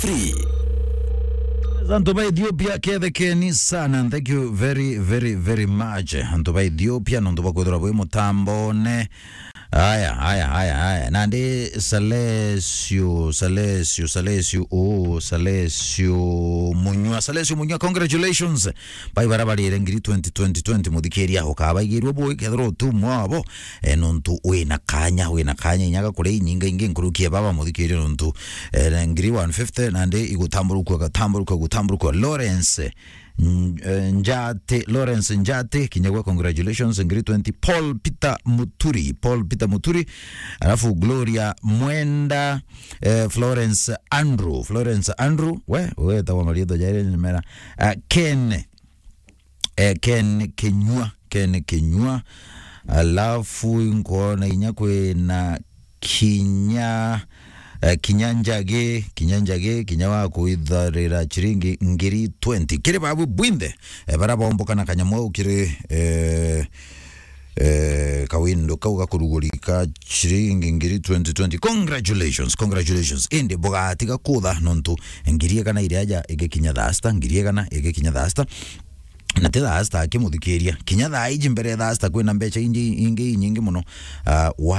free Antu ba Ethiopia kethekeni sana and thank you very very very much antu ba Ethiopia nontu bakwithira bwi mutambone aya aya aya aya nandi Salesio Salesio Salesio oh Salesio Munywa Salesio Munywa congratulations bai barabarire ngiri 2020 muthikiria ukabaigirwo bwi kethira utumwa abo e, nontu wina kanya wina kanya inyaga kuri inyinga ingi nkurukie baba muthikiria nontu e, ngiri 150 nandi igutamburuka gatamburuka gutamburuka Lawrence N- eh, Njate Lawrence Njate kinyagwa congratulations ngiri 20 Paul Peter Muturi Paul Peter Muturi alafu Gloria Mwenda eh, Florence Andrew Florence Andrew we we tawa marido jaire nimera uh, Ken eh, Ken Kenyua Ken Kenyua alafu nkona inyakwe na kinya uh, kinyanjage kinyanjage kinya wa kuitharira chiringi ngiri 20 kiri babu bwinde eh, barabombokana kanyamwa ukiri eh, eh, kawindo kau gakurugurika chiringi ngiri 2020 congratulations congratulations indi bugati gakutha nontu ngiri egana iria ja igikinya thasta ngiri egana igikinya thasta na ti thasta akimuthikiria kinya thaa iji mbere thasta kwina mbeca ingi ingi nyingi muno uh,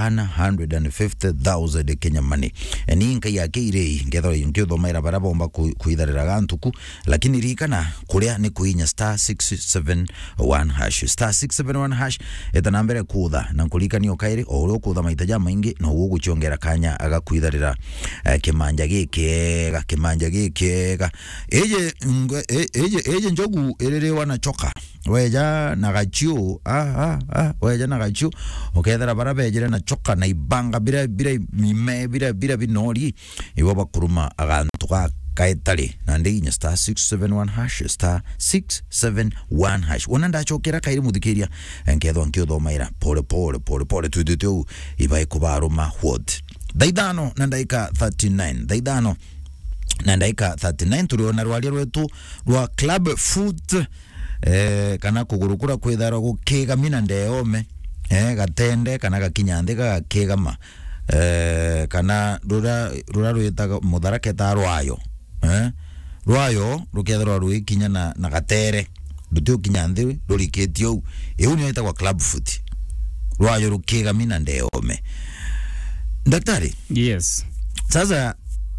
150,000 Kenya money E, ni nkai yake irei ngethora nkithomaira bara bomba ku- kuitharira gantuku lakini rikana kuria ni kuinya star 671 hash star 671 hash etana mbere kutha na nkurikania ukairi o uria ukutha maita ja maingi no uguchiongera kanya agakuitharira uh, kimanja gikega kimanja gikega eje ngwe- e- eje eje njogu iriri wanachoka weja na gachiu ah, ah, ah, weja na gachiu ukethera bara bejire na choka na ibanga bira bira mime bira bira binori ibo bakuruma agantu ga kaetari na ndi inya star 671 hash star 671 hash wona ndachokera kairi muthikiria nkethwa nkiuthomaira pole pole pole pole twitwite u ibai kubaruma what thaithano na ndaika 39 thaithano na ndaika 39 turiona rwaria rwetu rwa club foot eh, kana kugurukura kwithara gukigamina ndeome eh, gatende kana gakinya nthi gagakigama eh, kana rura rura rwitaga mutharaketa rwayo eh, rwayo rukethirwa rwikinya na, na gatere ruti ukinya nthi rurikitie u iu nio itagwa club foot rwayo rukigamina ndeome daktari yes sasa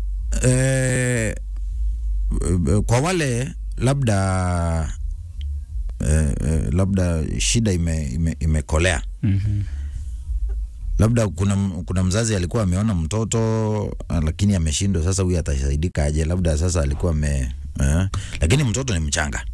eh, eh, kwa wale labda eh, eh, labda shida ime, ime, imekolea mm-hmm. labda kuna, kuna mzazi alikuwa ameona mtoto ah, lakini ameshindwa sasa huyu atasaidika aje labda sasa alikuwa ame eh, lakini mtoto ni mchanga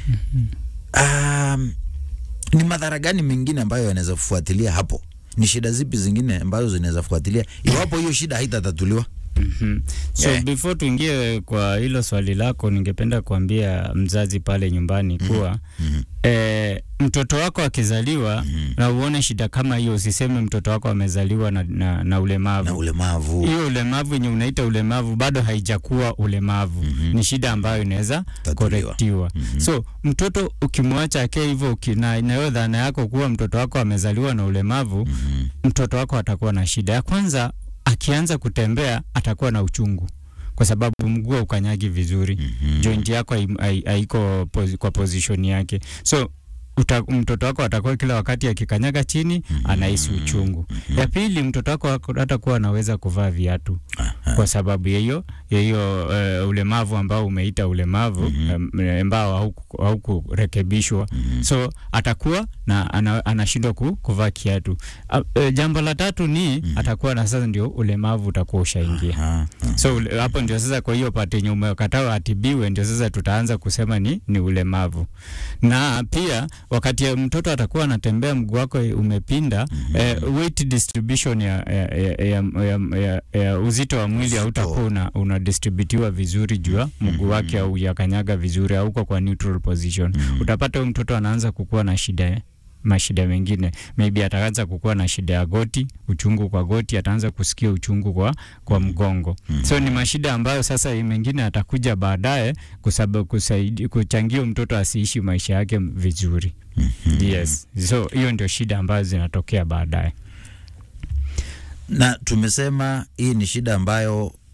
um, ni madhara gani mengine ambayo yanaweza kufuatilia hapo ni shida zipi zingine ambazo zinaweza kufuatilia iwapo hiyo shida haitatatuliwa Mm-hmm. So Yeah. before tuingie kwa hilo swali lako, ningependa kuambia mzazi pale nyumbani kuwa Mhm. eh, mtoto wako akizaliwa Mhm. na uone shida kama hiyo, usiseme mtoto wako amezaliwa na, na, na ulemavu na ulemavu hiyo ulemavu yenye unaita ulemavu bado haijakuwa ulemavu Mhm. ni shida ambayo inaweza Tatuliwa. korektiwa Mhm. so mtoto ukimwacha ake hivyo uki- na inayo dhana yako kuwa mtoto wako amezaliwa na ulemavu Mhm. mtoto wako atakuwa na shida ya kwanza akianza kutembea atakuwa na uchungu kwa sababu mguu haukanyagi vizuri Mhm. joint yako hai- hai- haiko posi, kwa position yake so uta, mtoto wako atakuwa kila wakati akikanyaga chini anahisi uchungu ya pili mtoto wako hako- hatakuwa anaweza kuvaa viatu Aha. kwa sababu ya hiyo ya hiyo uh, ulemavu ambao umeita ulemavu Mhm. em, ambao hauku- haukurekebishwa Mhm. so atakuwa na ana, anashindwa ku, kuvaa kiatu uh, uh, jambo la tatu ni atakuwa na sasa ndio ulemavu utakuwa ushaingia Aha. so ule- hapo ndio sasa kwa hiyo pati yenye umekataa atibiwe ndio sasa tutaanza kusema ni, ni ulemavu na pia wakati ya mtoto atakuwa anatembea mguu wako umepinda mm-hmm. eh, weight distribution ya, ya, ya, ya, ya, ya, ya uzito wa mwili Uzito. hautakuwa una, unadistributiwa vizuri juu ya mguu wake au yakanyaga vizuri auko kwa neutral position Mhm. utapata huyu mtoto anaanza kukuwa na shida mashida mengine maybe ataanza kukuwa na shida ya goti uchungu kwa goti ataanza kusikia uchungu kwa, kwa mgongo Mhm. so ni mashida ambayo sasa mengine atakuja baadaye kusaba- kusaidi- kuchangia mtoto asiishi maisha yake vizuri Mhm. yes so hiyo ndio shida ambazo zinatokea baadaye na tumesema hii ni shida ambayo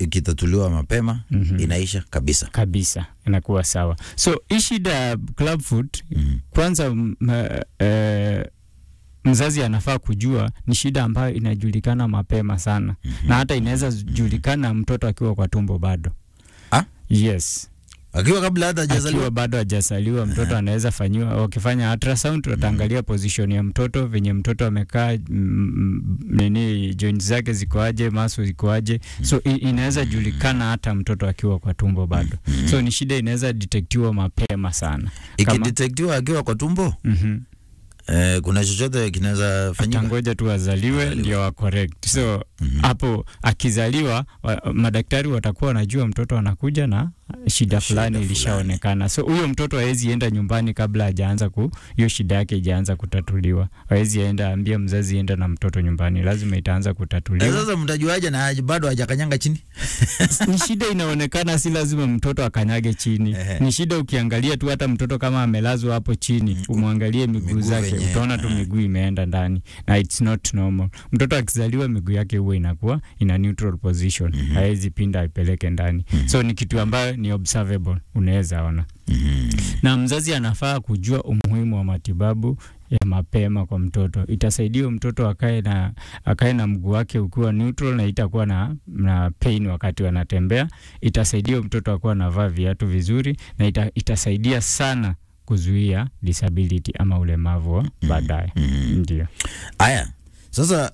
ikitatuliwa mapema Mhm. inaisha kabisa. kabisa inakuwa sawa so hii shida ya club foot Mhm. kwanza m, eh, mzazi anafaa kujua ni shida ambayo inajulikana mapema sana na hata inaweza julikana mtoto akiwa kwa tumbo bado Ah? yes Akiwa kabla hata hajazaliwa. akiwa bado hajazaliwa mtoto anaweza fanyiwa wakifanya ultrasound wataangalia position ya mtoto venye mtoto amekaa mm, mm, nini joint zake zikoaje maso zikoaje so i- inaweza julikana hata mtoto akiwa kwa tumbo bado so ni shida inaweza detektiwa mapema sana kama- Ikidetektiwa akiwa kwa tumbo Mhm. eh, kuna chochote kinaweza fanyika. atangoja tu azaliwe Azaliwe. ndio wa correct so Mhm. hapo akizaliwa wa, madaktari watakuwa wanajua mtoto anakuja na shida fulani fulani. ilishaonekana so huyo mtoto hawezi enda nyumbani kabla hajaanza ku hiyo shida yake ijaanza kutatuliwa hawezi enda ambia mzazi enda na mtoto nyumbani lazima itaanza Na kutatuliwa sasa mtajuaje na haja- bado hajakanyanga chini? ni shida inaonekana si lazima mtoto akanyage chini Ehe. ni shida ukiangalia tu hata mtoto kama amelazwa hapo chini umwangalie miguu Miguu zake venye- utaona tu eh. miguu imeenda ndani na it's not normal mtoto akizaliwa miguu yake huwa inakuwa ina neutral position hawezi pinda aipeleke ndani so ni kitu ambayo ni observable unaweza ona Mhm. na mzazi anafaa kujua umuhimu wa matibabu ya mapema kwa mtoto. Itasaidia mtoto akae na akae na mguu wake ukiwa neutral na itakuwa na, na pain wakati wanatembea. Itasaidia mtoto akuwa anavaa viatu vizuri na ita, itasaidia sana kuzuia disability ama ulemavu wa baadaye. Mhm. Ndio. Aya, sasa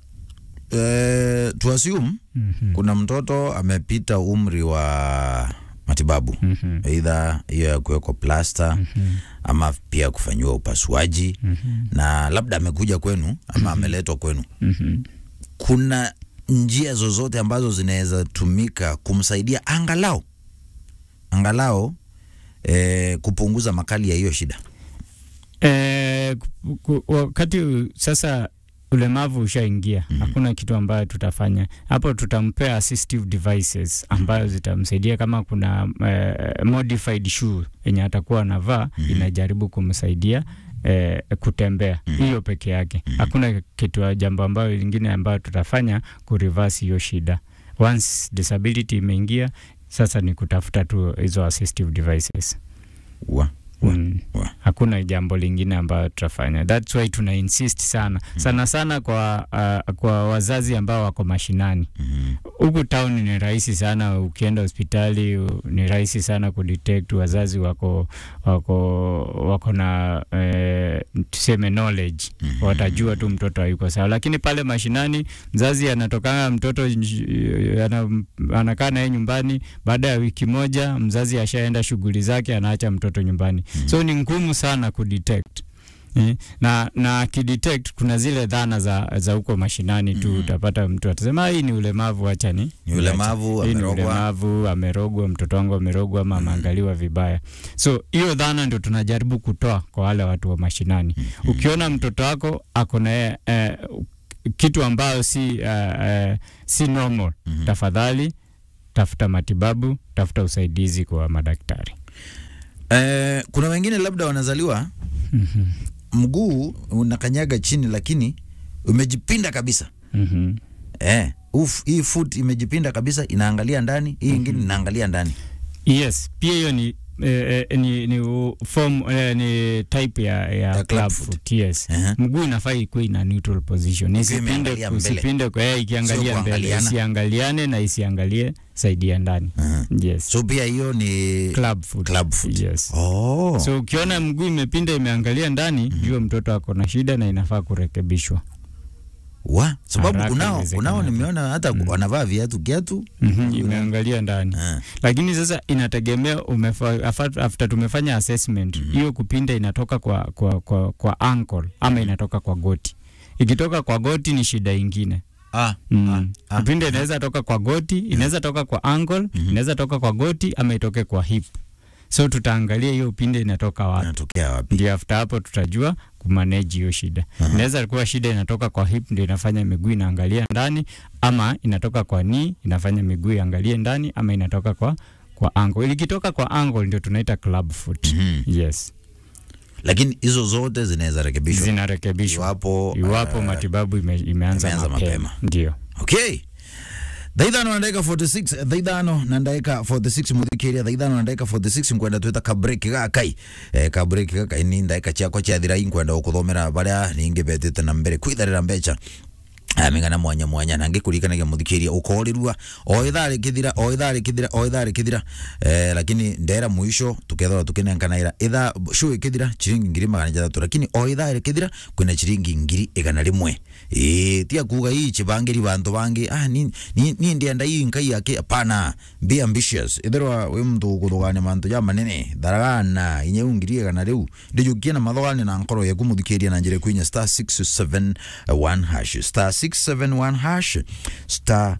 eh, tu assume Mhm. kuna mtoto amepita umri wa matibabu Mhm. aidha hiyo ya kuwekwa plasta Mhm. ama pia kufanyiwa upasuaji Mhm. na labda amekuja kwenu ama ameletwa kwenu, Mhm. kuna njia zozote ambazo zinaweza tumika kumsaidia angalau angalau eh, kupunguza makali ya hiyo shida? Eh, ku- ku- wakati sasa ulemavu ushaingia, hakuna kitu ambayo tutafanya hapo. Tutampea assistive devices ambayo zitamsaidia, kama kuna eh, modified shoe yenye atakuwa anavaa inajaribu kumsaidia eh, kutembea, hiyo peke yake. Hakuna kitu jambo ambayo lingine ambayo tutafanya kureverse hiyo shida. Once disability imeingia, sasa ni kutafuta tu hizo assistive devices. wa, wa, Mm. wa. Hakuna jambo lingine ambayo tutafanya. That's why tuna insist sana sana sana kwa, uh, kwa wazazi ambao wako mashinani Mhm. huku town ni rahisi sana, ukienda hospitali u- ni rahisi sana kudetect. Wazazi wako wako wako na eh, tuseme knowledge, watajua tu mtoto hayuko sawa, lakini pale mashinani mzazi anatokana mtoto nj- ana, anakaa naye nyumbani, baada ya wiki moja mzazi ashaenda shughuli zake, anaacha mtoto nyumbani, so ni ngumu sana kudetect. Eh, na na akidetect kuna zile dhana za za huko mashinani tu, utapata mtu atasema "Ah, hii ni ulemavu, acha ni Ni ulemavu, hii ni amerogwa." ulemavu, amerogwa, mtoto wangu amerogwa ama ameangaliwa vibaya. So hiyo dhana ndio tunajaribu kutoa kwa wale watu wa mashinani. Ukiona mtoto wako ako na eh, kitu ambayo si eh, eh, si normal, tafadhali tafuta matibabu, tafuta usaidizi kwa madaktari. Eh, kuna wengine labda wanazaliwa mguu unakanyaga chini, lakini umejipinda kabisa. Mhm. Eh, uf, hii foot imejipinda kabisa, inaangalia ndani, hii ingine inaangalia ndani. Yes, pia hiyo ni eh, eh, ni, ni u- form eh, ni type ya, ya, Ya club club foot. foot. Yes. Ehe. Mguu inafaa ikuwe ina neutral position. Isipinde imeangalia mbele. usipinde kwa eh, ikiangalia Sio mbele, kuangaliana. isiangaliane na isiangalie saidi ya ndani. Aha. Yes. So pia hiyo ni club foot. club foot. Yes. Oh. So ukiona mguu imepinda imeangalia ndani, jua mtoto ako na shida na inafaa kurekebishwa. wa sababu Haraka kunao kunao iwezekanavyo. nimeona hata wanavaa viatu kiatu. Mhm, imeangalia ndani. Ah. lakini sasa inategemea umefa, after, after tumefanya assessment hiyo kupinda inatoka kwa, kwa, kwa, kwa ankle ama inatoka kwa goti. Ikitoka kwa goti ni shida ingine. Ah, Mm. ah, ah. Kupinda inaweza toka kwa goti, inaweza toka kwa ankle, inaweza toka kwa goti ama itoke kwa hip. So tutaangalia hiyo upinde inatoka wapi. Inatokea wapi? Ndio after hapo tutajua kumanage hiyo shida. Inaweza kuwa shida inatoka kwa hip ndio inafanya miguu inaangalia ndani, ama inatoka kwa knee inafanya miguu iangalie ndani, ama inatoka kwa kwa ankle. Ikitoka kwa ankle ndio tunaita club foot. Mhm. Yes, Lakini hizo zote zinaweza rekebishwa zinarekebishwa iwapo iwapo eh, matibabu ime, imeanza, imeanza mapema. mapema. Ndio. Okay. thaithano na ndagika 46 thaithano na ndagika 46 muthikiria thaithano na ndagika 46 nkwenda twita ka break gakai eh, ka break gakai ni ndagika ciakwa ciathira inkwenda gukuthomera baria ningi betete na mbere kwitharira mbeca amigana mwanya mwanya na ngikurikanagia muthikiria ukorirua o ithaa rikithira o ithaa rikithira o ithaa rikithira eh, lakini ndera mwisho tukethora tukinenkanaira ithaa show ikithira chiringi ngiri magana jathatu lakini o ithaa rikithira kwina chiringi ngiri igana rimwe eh tia kuga hii chibangiri bantu bangi ah ni ni, ni ndienda hii nkai yake hapana be ambitious ithirwa wi muntu guthugania mantu ja manene tharagana inye ngiri igana riu ndijukie na mathogani na nkoro yaku muthikiria na njira kwinya star 671 hash star 671 hash star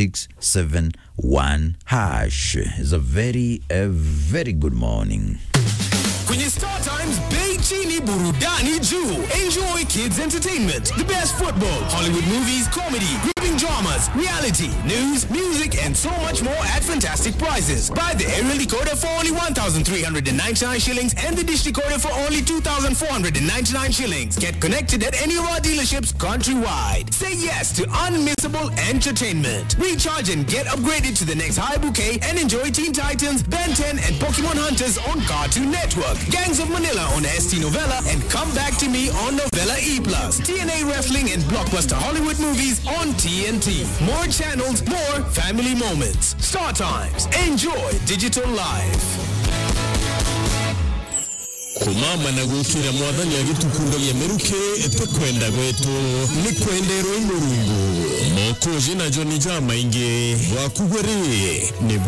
671 hash is a very a very good morning Kwenye Star Times, bei chini burudani juu. Enjoy kids entertainment, the best football, Hollywood movies, comedy, gripping dramas, reality, news, music, and so much more at fantastic prices. Buy the aerial decoder for only 1,399 shillings and the dish decoder for only 2,499 shillings. Get connected at any of our dealerships countrywide. Say yes to unmissable entertainment. Recharge and get upgraded to the next high bouquet and enjoy Teen Titans, Ben 10, and Pokemon Hunters on Cartoon Network. Gangs of Manila on ST Novella and Come Back to Me on Novella E+. TNA Wrestling and Blockbuster Hollywood movies on TNT. More channels, more family moments. Star Times. Enjoy digital life. kumama na gukira mwathani agitukundagia meruke tukwenda gwetu ni kwenderwo imurungu mokuji na joni jamaingi wakugweri ni